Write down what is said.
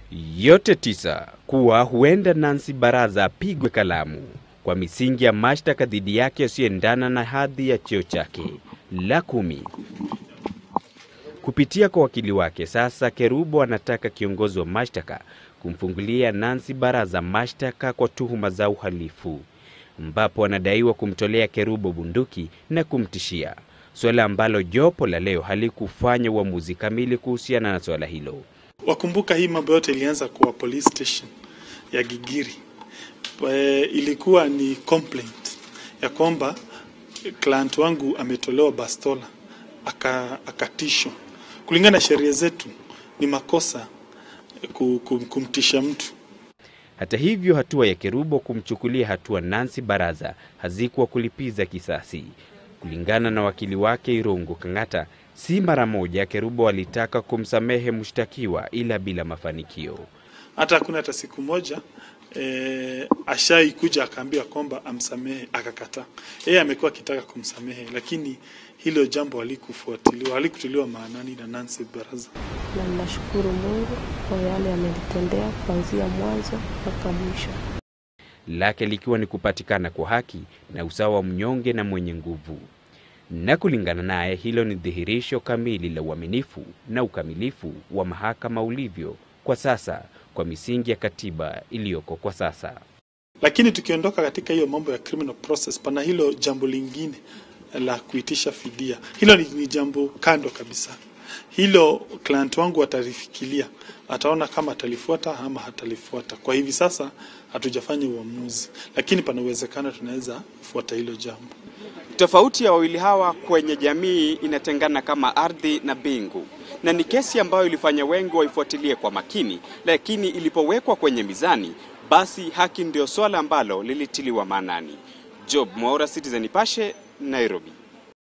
yote tisa kuwa huenda Nancy Baraza apigwe kalamu kwa misingi ya mashtaka dhidi yake yasiyoendana na hadhi ya cheo chake. La kumi, kupitia kwa wakili wake, sasa Kerubo anataka kiongozi wa mashtaka kumfungulia Nancy Baraza mashtaka kwa tuhuma za uhalifu, ambapo anadaiwa kumtolea Kerubo bunduki na kumtishia, suala ambalo jopo la leo halikufanya uamuzi kamili kuhusiana na suala hilo. Wakumbuka hii mambo yote ilianza kwa police station ya Gigiri. E, ilikuwa ni complaint ya kwamba client wangu ametolewa bastola aka, akatishwa. Kulingana na sheria zetu ni makosa ku- ku- kumtisha mtu. Hata hivyo, hatua ya Kerubo kumchukulia hatua Nancy Baraza hazikuwa kulipiza kisasi. Kulingana na wakili wake Irungu Kang'ata, si mara moja Kerubo alitaka kumsamehe mshtakiwa, ila bila mafanikio. Hata hakuna hata siku moja e, ashai kuja akaambiwa kwamba amsamehe akakataa. Yeye amekuwa akitaka kumsamehe, lakini hilo jambo halikufuatiliwa, halikutiliwa maanani na Nancy Baraza. na ninashukuru Mungu kwa yale amenitendea kuanzia mwanzo mpaka mwisho. lake likiwa ni kupatikana kwa haki na usawa wa mnyonge na mwenye nguvu. Na kulingana naye, hilo ni dhihirisho kamili la uaminifu na ukamilifu wa mahakama ulivyo kwa sasa kwa misingi ya katiba iliyoko kwa sasa. Lakini tukiondoka katika hiyo mambo ya criminal process, pana hilo jambo lingine la kuitisha fidia. Hilo ni, ni jambo kando kabisa. Hilo client wangu atalifikiria, ataona kama atalifuata ama hatalifuata. Kwa hivi sasa hatujafanya uamuzi, lakini pana uwezekano tunaweza fuata hilo jambo. Tofauti ya wawili hawa kwenye jamii inatengana kama ardhi na mbingu, na ni kesi ambayo ilifanya wengi waifuatilie kwa makini, lakini ilipowekwa kwenye mizani, basi haki ndio swala ambalo lilitiliwa maanani. Job Mwaura, Citizen Nipashe, Nairobi.